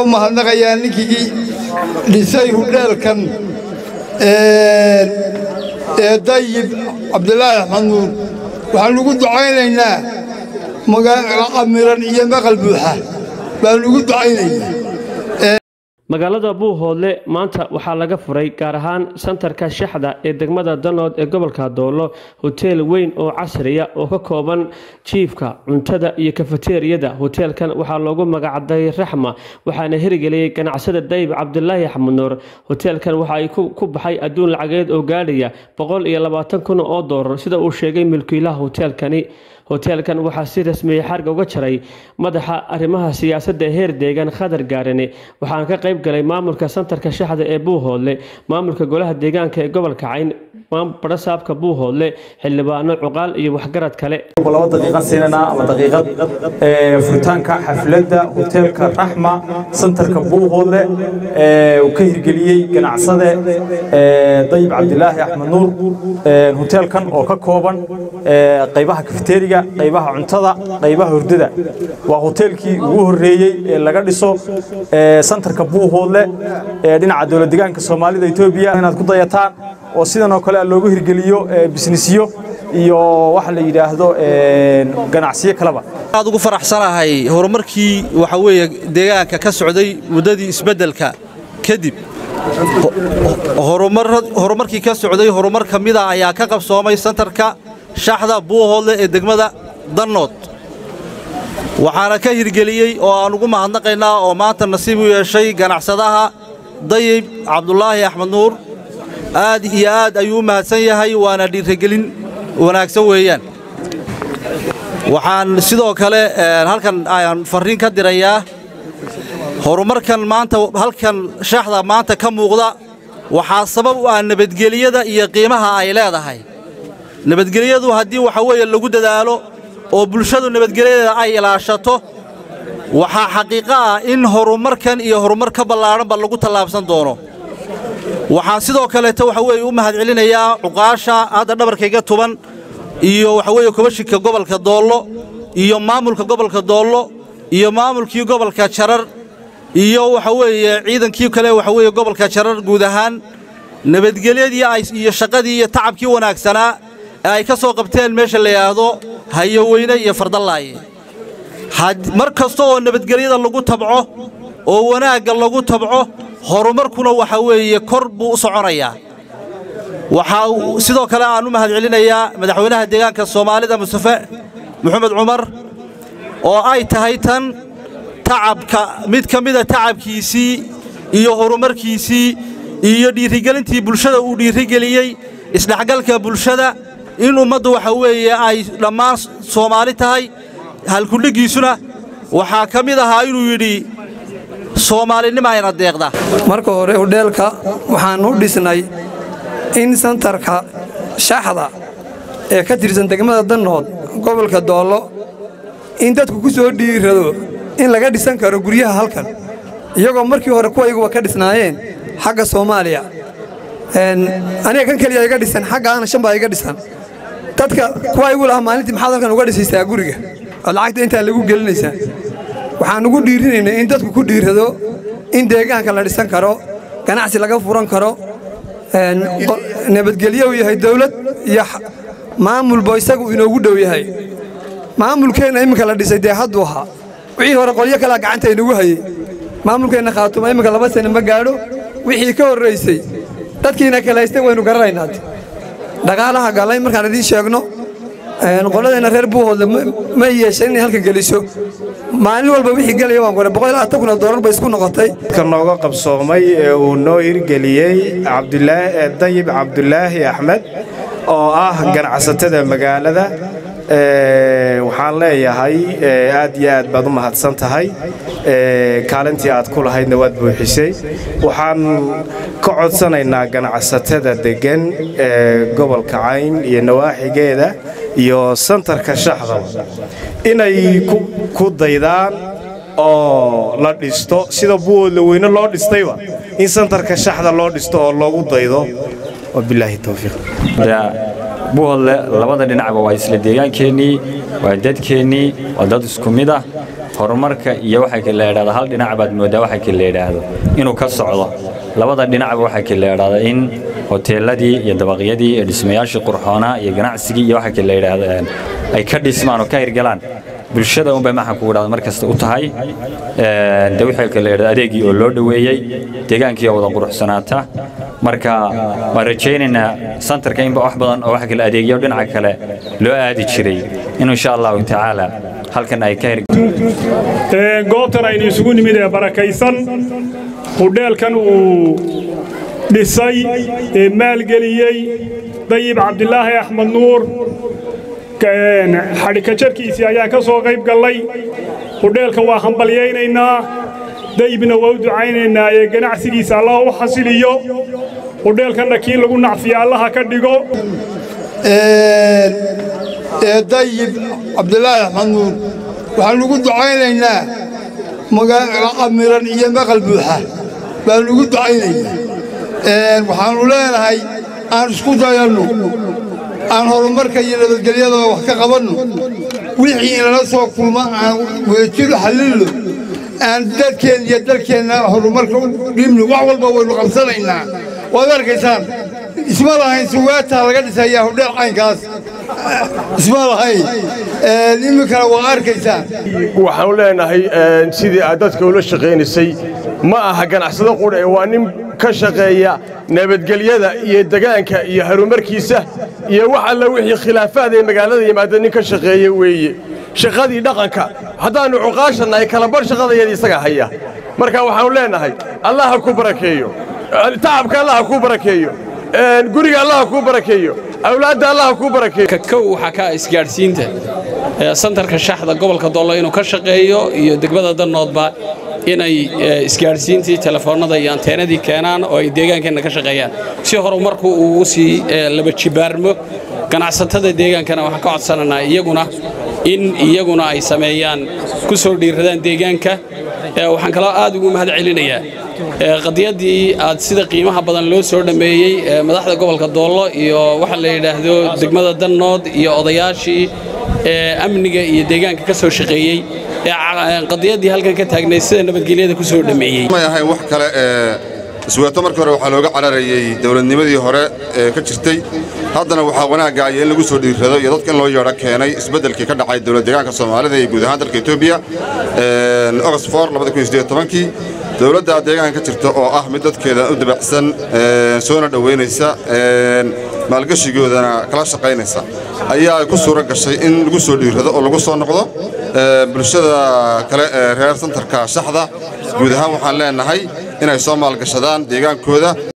u mahadnaqayaa ninkii dhisay hudheelkan ee dayib cabdilaahi axmed nuur waxaan ugu ducaynaynaa magaalo camiran iyo maqal buuxa baan ugu ducaynaynaa magaalada buuhoodle maanta waxaa laga furay gaar ahaan santarka shaxda ee degmada danood ee gobolka doolo hoteel weyn oo casriya oo ka kooban jiifka cuntada iyo kafateeriyada hoteelkan waxaa loogu magacday raxma waxaana hirgeliyey ganacsada dayib cabdilaahi axmed nuur hoteelkan waxa ay ku baxay adduun lacageed oo gaadhaya boqol iyo labaatan kun oo doolar sida uu sheegay milkiilaha hoteelkani hoteelkan waxaa si rasmiyey xarga uga jaray madaxa arrimaha siyaasadda ee heer deegaan khadar gaarane waxaana ka qayb galay maamulka santarka shaxda ee buuhoodle maamulka golaha deegaanka ee gobolka cayn barasaabka buuhoodle xildhibaano cuqaal iyo waxgarad kale laba daqiiqad siinana ama daqiiqad furitaanka xafladda hoteelka raxma santarka buuhoodle uu ka hirgeliyey ganacsade dayib cabdilaahi axmed nuur hoteelkan oo ka kooban qaybaha kafeteriga qaybaha cuntada qaybaha hurdada waa hoteelkii ugu horreeyey ee laga dhiso santarka buuhoodle ee dhinaca dowlad deegaanka soomaalida etoobiya inaad ku dayataan oo sidan oo kale loogu hirgeliyo bisnisyo iyo waxa la yidhaahdo ganacsiyo kaleba aad ugu faraxsanahay horumarkii waxa weeye deegaanka ka socday muddadii isbeddelka kadib horumarkii ka socday horumar ka mida ayaa ka qabsoomay santarka shaxda buuhoodle ee degmada dannood waxaana ka hirgeliyey oo aan ugu mahadnaqaynaa oo maanta nasiib u yeeshay ganacsadaha dayib cabdulaahi axmed nuur aad iyo aad ayuu u mahadsan yahay waana dhiiragelin wanaagsan weeyaan waxaan sidoo kale halkan ayaan farriin ka dirayaa horumarkan maanta halkan shaxda maanta ka muuqda waxaa sabab u ah nabadgeliyada iyo qiimaha ay leedahay nabadgelyadu haddii waxa weeye lagu dadaalo oo bulshadu nabadgelyadeeda ay ilaashato waxaa xaqiiqo ah in horumarkan iyo horumar ka ballaadhanba lagu tallaabsan doono waxaan sidoo kaleeta waxa weeye u mahad celinayaa cuqaasha hadda dhabarkayga tuban iyo waxa weeye kubashika gobolka doollo iyo maamulka gobolka doollo iyo maamulkii gobolka jarar iyo waxa weeye ciidankii kale waxa weeye gobolka jarar guud ahaan nabadgelyadii iyo shaqadii iyo tacabkii wanaagsanaa ee ay ka soo qabteen meesha la yidhaahdo hayoweyne iyo fardallaaye mar kasta oo nabadgelyada lagu tabco oo wanaagga lagu tabco horumarkuna waxa weeye kor buu u soconayaa waxaa sidoo kale aan u mahad celinayaa madaxweynaha deegaanka soomaalida mustafe moxamed cumar oo ay tahay tan tacabka mid ka mida tacabkiisii iyo horumarkiisii iyo dhiirigelintii bulshada uu dhiirigeliyey isdhexgalka bulshada in ummaddu waxa weeye ay dhammaan soomaali tahay halkudhiggiisuna waxaa ka mid ahaa inuu yidhi soomaalinima ayna deeqda marka hore hudheelka waxaan u dhisnay in santarka shaxda ee ka tirsan degmada dannood gobolka doollo in dadku ku soo dhiirado in laga dhisan karo guryaha halkan iyagoo markii hore kuwayguba ka dhisnaayeen xagga soomaaliya aniga kan keliya iga dhisan xaggaana shan baa iga dhisan dadka kuwa igu lahaa maalintii maxaad halkan uga dhisaysaa guriga oo lacagta intaa lagu gelinaysaa waxaan ugu dhiirinaynay in dadku ku dhiirado in deegaanka la dhisan karo ganacsi laga furan karo nabadgelyo uu yahay dawlad iyo maamulba isagu inoogu dhow yahay maamulkeenna imminka la dhisay dee hadduu ahaa wixii hore qolyo kalea gacanta inagu hayey maamulkeenna khaatuma imminka laba sane ma gaadho wixii ka horraysay dadkiina kale haystay waynu garanaynaa dhaqaalaha gallay markaan idiin sheegno qoladeenna reer buuhoodle ma yeeshan inay halka geliso maalin walba wixii gelaya waan qoray boqol iyo labaatan kun oo doolar bay isku noqotay ka nooga qabsoomay ee uu noo hirgeliyey cabdulaahi dayib cabdulaahi axmed oo ah ganacsatada magaalada waxaan leeyahay aad iyo aad baad u mahadsan tahay kaalintii aad ku lahaydna waad buuxisay waxaan ka codsanaynaa ganacsatada deggan ee gobolka cayn iyo nawaaxigeeda iyo santarka shaxdaba inay ku daydaan oo la dhisto sida buwoodla weyne loo dhistayba in santarka shaxda loo dhisto oo loogu daydo wabilaahi towfiiq buuhodle labada dhinacba waa isla deegaankeenii waa dadkeennii waa dad isku mid ah horumarka iyo waxay kala idhahdaa hal dhinac baad moodaa waxay kala idhaahdo inuu ka socdo labada dhinacba waxay kala idhahdaa in hoteeladii iyo dabaqyadii iyo dhismayaashii qurxoonaa iyo ganacsigii iyo waxay kala idhaahdeen ay ka dhismaan oo ka hirgalaan bulshada unbay maxaan kugu dhahda mar kasta u tahay de wixii kala idhahda adeegii oo loo dhoweeyey deegaankii oo wada quruxsanaata marka waan rajaynaynaa santarka inba wax badan oo wax kala adeegyo dhinaca kale loo aadi jiray inuu insha allahu tacaala halkan ay ka hirgalaan goobtan aynu isugu nimid ee barakaysan hudheelkan uu dhisay ee maalgeliyey dayib cabdilaahi axmed nuur xadhikajarkiisii ayaan ka soo qayb gallay hudheelka waa hambalyaynaynaa dayibna waa u ducaynaynaa ee ganacsigiisa allah u xasiliyo hudheelkanna kii lagu nacfiya allaha ka dhigo ee dayib cabdilaahi axmed nuur waxaan ugu ducaynaynaa magaala qamiran iyo maqal buuxa baan ugu ducaynaynaa waxaannu leenahay aan isku dayanno aan horumarka iyo nabadgelyadaba wax ka qabanno wixii inala soo kulma aan weejiru xallilno aan dadkeen iyo dalkeenna horumarka u dhibno wax walba waynu qabsanaynaa waad arkaysaan isma lahayn suwaataa laga dhisayaa hudheel caynkaas isma lahayn iminkana waa arkaysaan waxaanu leenahay sidii aad dadka ula shaqaynaysay ma aha ganacsado qudha ee waa nin ka shaqeeya nabadgelyada iyo degaanka iyo horumarkiisa iyo wax alla wixii khilaafaad ee magaalada yimaada nin ka shaqeeya weeye shaqadii dhaqanka haddaannu cuqaashannahay kalabarh shaqadayada isaga haya marka waxaannu leenahay allah ha ku barakeeyo tacabka allah ha kuu barakeeyo guriga allah ha kuu barakeeyo awlaadda allah ha kuu barakeeyo kow waxaa ka isgaadhsiinta santarka shaxda gobolka doollo inuu ka shaqeeyo iyo degmada dannoodba inay isgaadhsiintii telefoonnada iyo anteenadii keenaan oo ay deegaankeenna ka shaqeeyaan si horumarku uu sii laba jibaarmo ganacsatada deegaankana waxaan ka codsanaynaa iyaguna in iyaguna ay sameeyaan ku soo dhiiradaan deegaanka waxaan kaloo aad ugu mahad celinayaa qadiyaddii aad sida qiimaha badan loo soo dhammeeyey madaxda gobolka doollo iyo waxa la yidhaahdo degmada dannood iyo odayaashii amniga iyo deegaanka ka soo shaqeeyey qadiyaddii halkan ka taagnay sida nabadgelyada ku soo dhammeeyey may ahayn wax kale isweeto markii hore waxaa looga cararayey dowladnimadii hore ee ka jirtay haddana waxaa wanaaggaaya in lagu soo dhiirrado iyo dadka in loo yeedho keenay isbeddelkii ka dhacay dowlad deegaanka soomaalida iyo guud ahaan dalka etoobiya oxfor kii dowladda deegaanka ka jirta oo ah mid dadkeeda u dabacsan soona dhowaynaysa maalgashigoodana kala shaqaynaysa ayaa ay ku suura gashay in lagu soo dhiirrado oo lagu soo noqdo bulshada kale ee reer santarka shaxda guud ahaan waxaan leenahay inay soo maalgashadaan deegaankooda